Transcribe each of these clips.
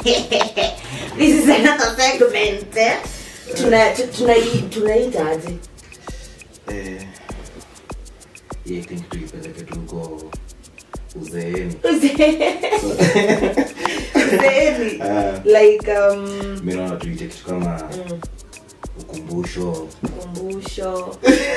this is another segment eh? tuna tu- tunai- tunaitaje Eh, yeah, I think tuipeleke tu huko uzeeni Sehemi. Ah. like um, mi naona tuite kitu kama mm, ukumbusho kumbusho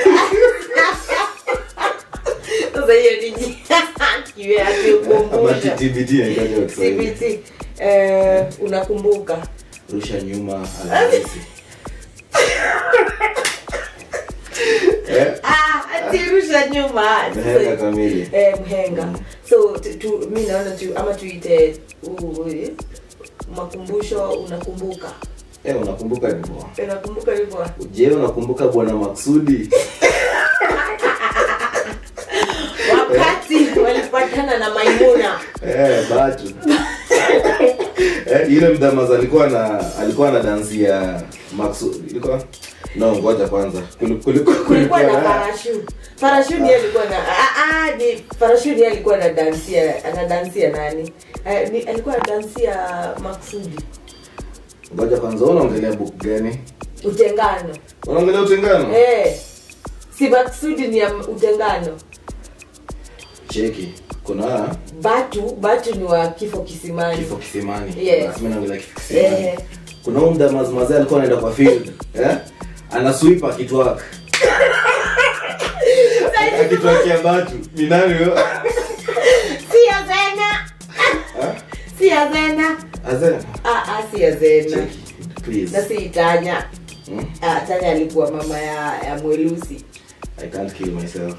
sasa hiyo ni kiwe ati ama ukumbusho TBT inaitwaje kwa Kiswahili? CBT eh, unakumbuka rusha nyuma alhamisi Eh, ah, ati rusha nyuma mhenga kamili eh, mhenga Mm. so tu, tu, mi naona tu ama tuite uh, makumbusho unakumbuka Eh, unakumbuka hivyo unakumbuka hivyo je unakumbuka bwana maksudi wakati walipatana na maimuna Eh, batu Eh, yule mdhamas alikuwa na alikuwa na dansi ya maksudi ilikuwa no ngoja kwanza Kuli- kuli- kulikuwa na na- parashu parashu ndiye alikuwa na ah, ah, ni parashu ndiye alikuwa na dansia ana dansia nani Eh, ni, alikuwa na dansia maksudi ngoja kwanza wewe unaongelea book gani utengano unaongelea utengano eh, si maksudi ni ya utengano cheki kuna batu batu ni wa kifo kisimani kifo kisimani Yes. Basi mimi naongelea kifo kisimani Eh. kuna huyu mdhamas mazee alikuwa anaenda kwa field eh ana sweep akitwak akitwakia batu ni nani huyo si ya zena Eh? si ya zena Azena ah, ah, si ya zena cheki please na si tanya Hmm? ah, tanya alikuwa mama ya, ya mwelusi I can't kill myself.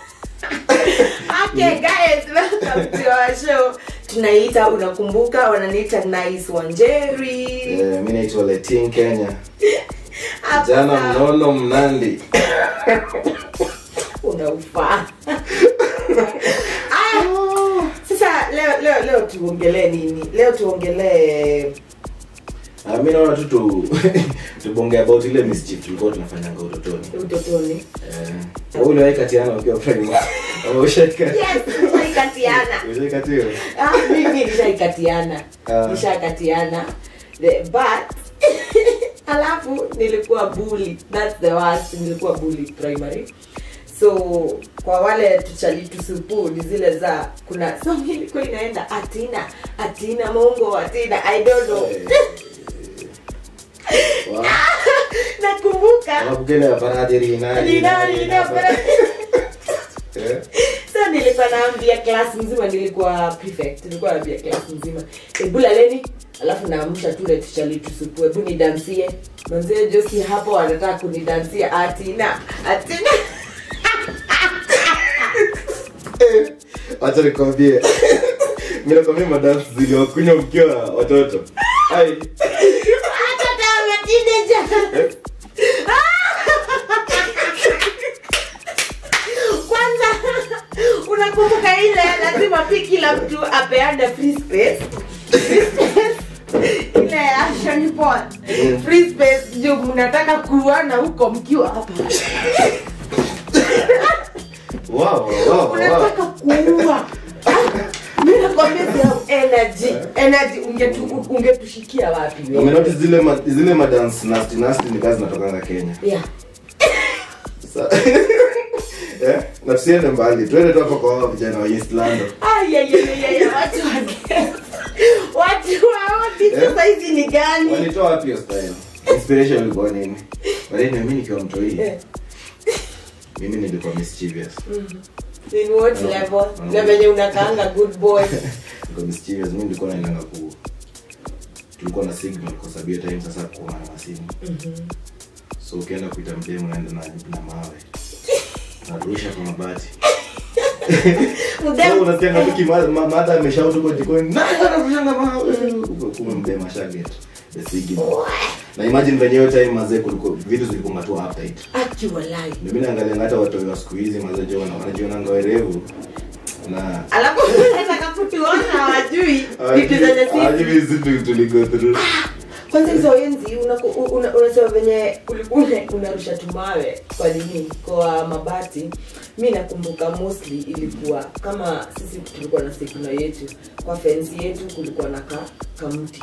okay guys welcome to our show tunaita unakumbuka wananiita nice wanjeri Eh, mi naitwa Letin Kenya. Hapo Jana sawa. mnono mnandi. unaufaa Ah, sasa leo leo leo tuongelee nini leo tuongelee Ah, mi naona tu tu tubonge about ile mischief tulikuwa tunafanyanga utotoni. utotoni Eh, wewe uliwahi katiana ukiwa primary? Ama ushaika? yes nishaikatiana Ushaikatiwa? Ah, mimi nishaikatiana Ah. nishakatiana The- but alafu nilikuwa bully thats the worst nilikuwa bully primary so kwa wale tuchalitusupu ni zile za kuna song ilikuwa inaenda atina atina mongo atina i don't know Eh, wa- nakumbuka Wanakukele ya paradiri nani, Nina- nani, nina- nani. Eh, so nilikuwa naambia class mzima nilikuwa prefect nilikuwa naambia class mzima hebu laleni alafu naamsha tule tuchalitusupu hebu nidansie manzie josi hapo anataka kunidansia atina atina eh, Wacha nikwambie. Mi nakwambia madansi ziliwakunywa mkiwa watoto. Ai. hata kama teenager Eh, kwanza unakumbuka ile lazima pi kila mtu apeane free space Free space. ile action pot free space juu mnataka kuana huko mkiwa hapa wow, wow, wow. unataka kuua mi nakwambia pia energy energy ungetu- ungetushikia wapi wewe? umenotice zile ma, zile madance nasty nasty ni kazi zinatokanga kenya yeah Sa- eh? na tusiende mbali tuende tu hapo kwa hawa vijana wa east london Ay, ay, ay, ay, ay, watu wa watu waodi Eh? sasa hizi ni gani walitoa wapi hiyo style inspiration ilikuwa nini walini mimi nikiwa mtoi Eh, mimi nilikuwa mischievous in what No. level No. na venye unakaanga good boy nilikuwa mischievous mimi nilikuwa naendanga ku tulikuwa na signal kwa sababu hiyo time sasa kuwa na masimu so ukienda kuita mdemu unaenda na, na mawe narusha kwa mabati Mdem- Sasa unasikia ngabiki ma- ma- mada ameshout huko jikoni nani anarushanga mawe kumbe mdemu ashaget the signal na imagine venye hiyo time mazee kulikuwa vitu zilikuwa tu update Aki walai. mimi naangalia hata watu wa siku hizi mazee jo wana- wanajionanga werevu na alafu nataka kutuona hawajui vitu zenye sisi hawajui hizi tu- tuligo through kwanza hizo enzi unaku- u- una- unasema venye ulikuwa una- unarusha tumawe kwa nini kwa mabati mi nakumbuka mostly ilikuwa kama sisi tulikuwa na sekuna yetu kwa fensi yetu kulikuwa na ka, kamti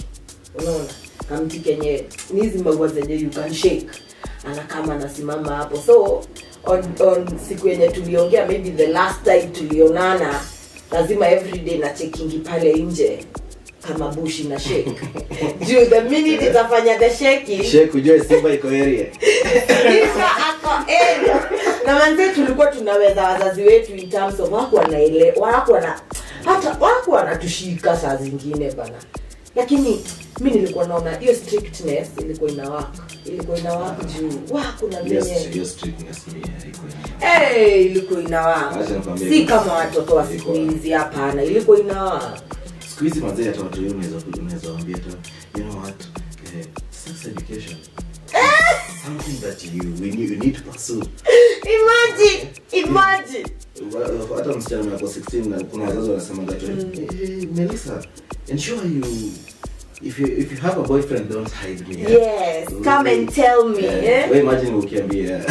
unaona kamti kenye ni hizi maua zenye you can shake anakama anasimama hapo so on, on siku yenye tuliongea maybe the last time tulionana lazima everyday na chekingi pale nje kama bushi na shake juu the minute itafanya the shaking Sheikh ujue Simba iko area. Simba ako area. na manze tulikuwa tunaweza wazazi wetu in terms of wako wanaele wako wana hata wako wanatushika saa zingine bana lakini mi nilikuwa naona hiyo strictness ilikuwa inawaka ilikuwa inawaka juu wa kuna Yes, venye hiyo strictness ni iko area. hey, ilikuwa inawaka Acha nikwambie. si kama watoto wa siku hizi hapana ilikuwa inawaka siku hizi mazee hata watu wengi unaweza unaweza waambia tu you know what eh, sex education something that you we need, you need to pursue imagine imagine Wa- hata msichana mwenye ako 16 na kuna wazazi wanasema that mm. hey, Melissa ensure you if you if you have a boyfriend don't hide me eh? yes come and tell me Eh, eh? wewe imagine ukiambia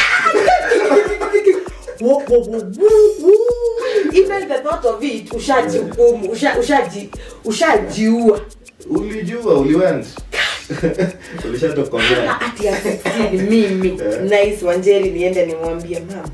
Wo- wo- wo- wo- wo. even the thought of it ushajihukumu usha- ushaji- ushajiua ulijua uliwent ulishatokomea ati ya 16 mimi Eh. nice wanjeri niende nimwambie mam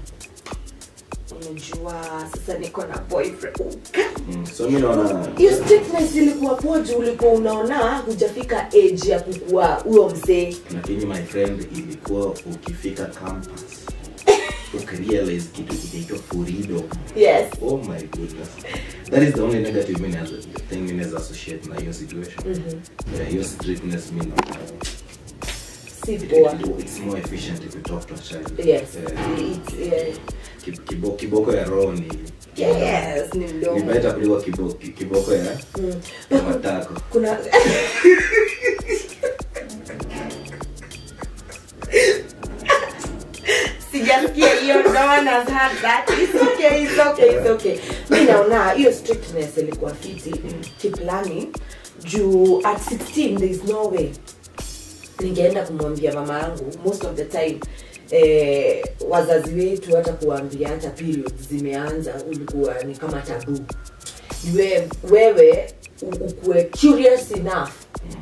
unajua sasa niko na boyfriend Mm, so mi naona hiyo strictness ilikuwa poju ulikuwa unaona hujafika age ya kukua huyo mzee lakini my friend ilikuwa ukifika campus ukirealize kitu kinaitwa freedom yes oh my goodness that is the only negative mean as thing mean as associate na hiyo situation yeah, hiyo strictness mean si it, poa it, it's more efficient if you talk to a child yes Eh, It- eh, ki- kibo, kiboko ya roho ni yes ni ni mdomo better kuliko kibo, ki- kiboko ya Mm. ya matako kuna sijasikia hiyo no one has heard that it's okay it's okay it's okay mi naona hiyo strictness ilikuwa fiti kiplani juu at 16 there is no way ningeenda kumwambia mama yangu most of the time eh, wazazi wetu hata kuwaambia hata periods zimeanza ulikuwa ni kama tabu Yue, wewe u- ukuwe curious enough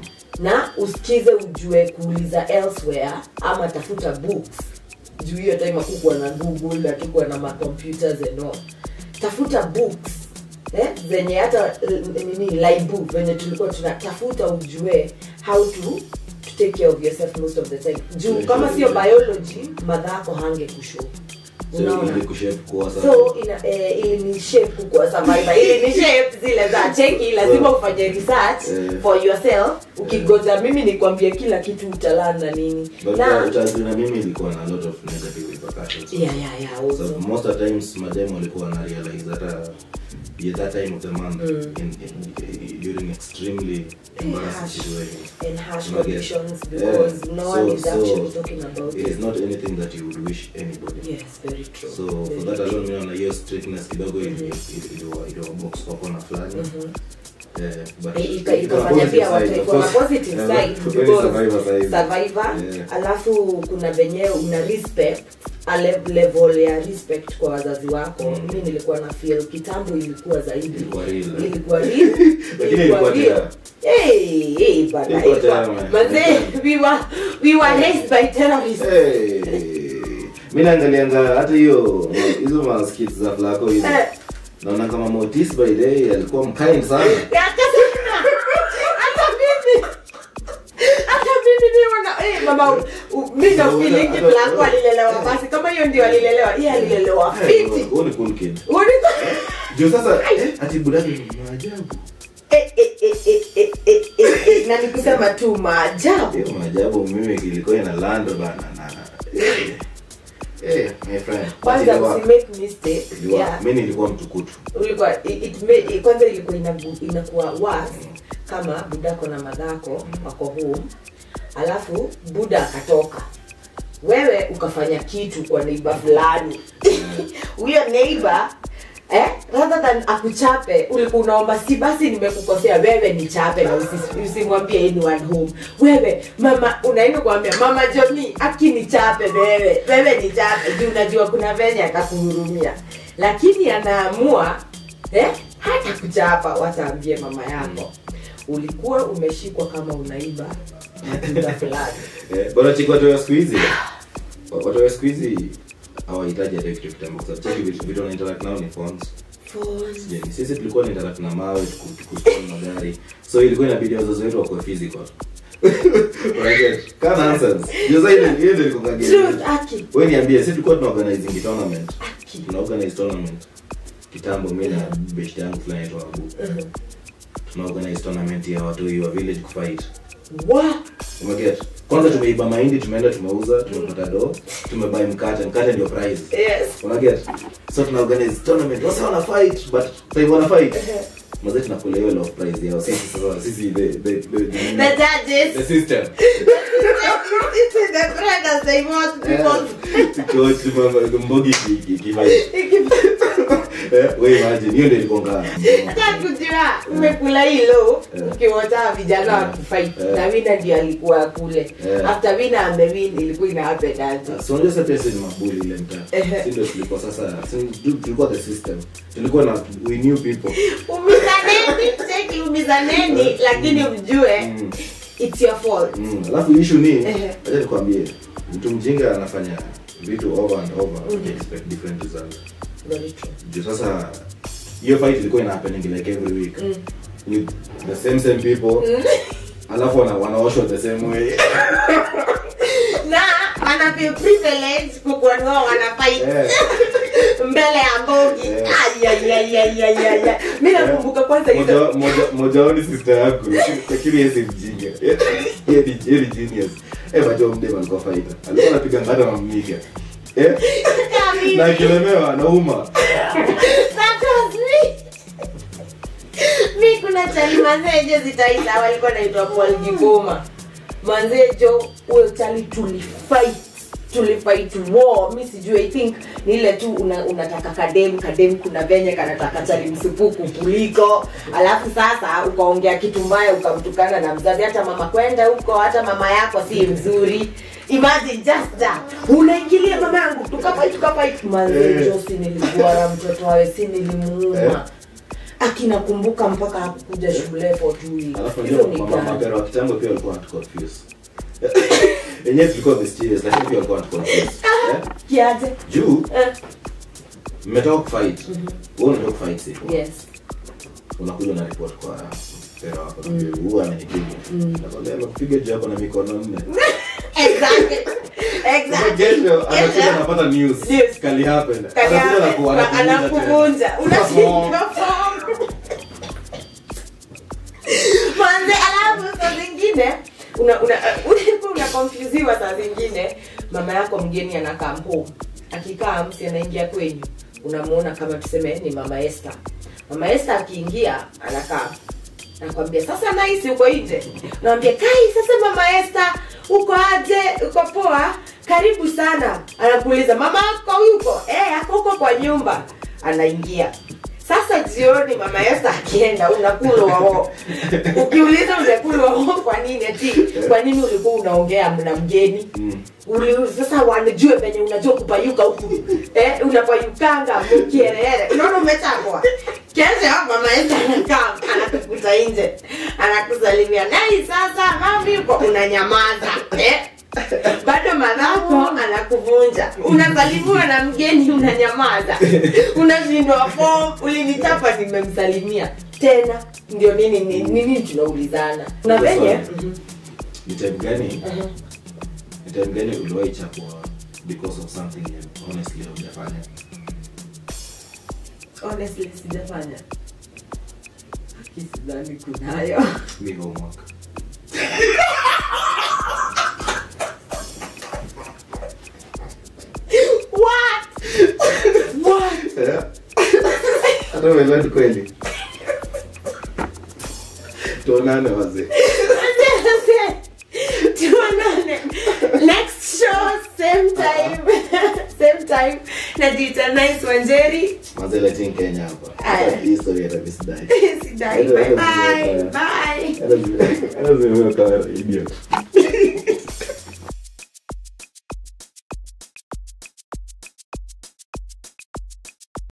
na usikize ujue kuuliza elsewhere ama tafuta books juu hiyo time akukuwa na google hatukuwa na macomputers and all tafuta books eh, zenye hata eh, nini line book venye tulikuwa tunatafuta ujue how to, to take care of yourself most of the time juu Yeah, kama sure, sio yeah. biology madhako hange kushow so unaona ili kushape kuwa sasa so ina, eh, ili ni shape kukua survivor ili ni shape zile za cheki lazima ufanye research Eh. for yourself ukigoza mimi nikwambie kila kitu utalan na nini but na uh, utajua na mimi ilikuwa na a lot of negative repercussions yeah, yeah, yeah, so also. most of the times madem walikuwa na realize hata yeah, that time of the month in, in, during extremely embarrassing harsh. situations and harsh Unaget? conditions Yeah. because no So- one is so actually talking about it is it not anything that you would wish anybody yes very true so very for that true. alone naona hiyo strictness kidogo ili- ili- iliwa- iliwa box kwa kona fulani Eh, but Eh, ika- iko na ikafanya positive pia watu side, of iko na course. positive Yeah, side but very because survivor side. survivor Yeah. alafu kuna venye una respect a le- level ya respect kwa wazazi wako Mm. mi nilikuwa na feel kitambo ilikuwa zaidi Ilikuwa real, eh? ilikuwa real Lakini ilikuwa real. terror. Hey, hey, bana, Ilikuwa ilikuwa- terror, man. manze, we were we were raised by terrorists Hey, mi naangalianga hata hiyo hizo maskit za flako hizo Eh. naona kama motis by day alikuwa mkind sana Ya, kasema, hata mimi hata mimi mi wana eh, mama u- u- mi na Hata- feeling hata- Blanco alilelewa basi kama hiyo ndio alilelewa yeye alilelewa fiti Huyu ni cool kid Ulikuwa- juu sasa eh, ati budaki ni maajabu Eh, eh, eh, eh, eh, eh, eh, eh, na nikusema tu maajabu hiyo maajabu mimi ilikuwa ina lando bana na eh, eh, my friend kwanza Iliwa- usimake mistake iliwa- yeah. mi nilikuwa mtukutu ulikuwa it, it made, it, kwanza ilikuwa inagu- inakuwa worse kama budako na madhako wako home alafu buda akatoka wewe ukafanya kitu kwa neiba fulani huyo neiba eh, rather than akuchape ulikuwa unaomba si basi nimekukosea wewe nichape na usi- usimwambie anyone home wewe mama unaenda kuambia mama joni aki nichape wewe wewe nichape juu unajua kuna venye akakuhurumia lakini anaamua eh, hata kuchapa wataambie mama yako ulikuwa umeshikwa kama unaiba matunda fulani Eh, bora chiki watu wa siku hizi watu wa siku hizi hawahitaji hata kitu kitambo kwa sababu cheki vitu vitu wana interact nao ni phones Sijui, sisi tulikuwa na interact na mawe tuku- tukuscroll magari so ilikuwa inabidi wazazi wetu wakuwe physical Unaget? Kaa nonsense. Ndio sasa ile ile ndio ilikuwa game. Truth, aki Wewe niambie sisi tulikuwa tuna organizing tournament aki tuna organize tournament kitambo mimi na best yangu fulani anaitwa Abu Mhm. tuna organize tournament ya watu wa village kufight wa umeget kwanza tumeiba mahindi tumeenda tumeuza tumepata do tumebai mkate mkate ndio prize yes unaget so tuna organize tournament wasa wana fight but time wana fight mazee tunakula hiyo love prize yao sisi sasa sisi the the the, the the, judges the system It is the brothers they want people tukiwa mbogi ki- ki- kifight eh wewe imagine hiyo ndio ilikuwa ngana hata kujua umekula hilo Yeah. ukiwata vijana wa kufight Yeah. na wina ndio alikuwa kule Yeah. after wina amewin ilikuwa ina happen aje so unajua sasa pia sisi ni mabuli ile mtaa Ehe. si ndio tulikuwa sasa si- tu- tulikuwa the system tulikuwa na we knew people umizaneni cheki umizaneni lakini mjue Mm. it's your fault Mm, alafu issue ni Ehe. acha nikwambie mtu mjinga anafanya vitu over and over mm. expect different results Very true. juu sasa hiyo fight ilikuwa ina happening like every week Mm. with the same same people alafu wana wanaoshwa the same way na wana feel privilege kukuonua wana fight Eh. mbele ya mbogi Eh. ayayayayayaya mi nakumbuka kwanza hizo Moja- moja- moja wao ni sister yangu lakini yeye si mjinga Yeye ni yeye ni genius eh bado mdema alikuwa fighter alikuwa anapiga ngata na mmiga eh Kami. na akilemewa anauma That was me. mi kuna chali manzejo zitaita walikuwa naitwa Paul Gikoma manzejo huyo chali tulifight tulifight war mi sijui i think ni ile tu una, unataka kadem kadem kuna venye kanataka chali msupuku kuliko alafu sasa ukaongea kitu mbaya ukamtukana na mzazi hata mama kwenda huko hata mama yako si mzuri imagine just that unaingilia mama yangu tukafai tukafai manzejo Eh. si nilikuwa mtoto wawe si Eh. nilimuuma akinakumbuka mpaka hakukuja shule for two weeks. alafu Hizo ndio ni mama gani? mapero wa kitambo pia walikuwa wanatuconfuse yenyewe tulikuwa mysterious lakini pia walikuwa wanatuconfuse eh kiaje juu Eh, mmetoka kufight wewe unatoka kufight sipo yes unakuja na report kwa pero wako na huyu amenipiga nakwambia amekupiga juu yako na mikono nne exactly Sasa exactly kesho anakuja Kesho. anapata news Yes. kali happen Kaya- anakuja na ku- na- anakuvunja tena. anakuvunja unashindwa form manze alafu saa zingine una una ulikuwa unakonfuziwa saa zingine mama yako mgeni anakaa home akikaa msi anaingia kwenyu unamuona kama tuseme ni mama Esther mama Esther akiingia anakaa nakwambia sasa naisi uko nje nawambia kai sasa mama Esther uko aje uko poa karibu sana anakuuliza mama ako yuko eh ako huko kwa nyumba anaingia sasa jioni mama Esther akienda unakulwa ho ukiuliza unakulwa ho kwa nini ati kwa nini ulikuwa unaongea na mgeni Mm. Uli, sasa wanajue venye unajua kupayuka huku eh, unapayukanga mkierere unaona umechakwa kesho mama yetu anakaa anakukuta nje anakusalimia nai sasa mami yuko unanyamaza eh? bado madhako anakuvunja unasalimiwa na mgeni unanyamaza unashindwa fom ulinichapa nimemsalimia tena ndio nini nini, nini tunaulizana na venye ni time gani Mhm. ni time gani uliwahi chapwa because of something you honestly hujafanya honestly sijafanya kisidhani kunayo mi homework what what Eh? hata uelewi kweli tuonane wazee tuonane next show same time same time najiita nice wanjeri wazee letting kenya hapa Aya. Hata hii story hata misidai sidai bye bye bye hata zimeweka idiot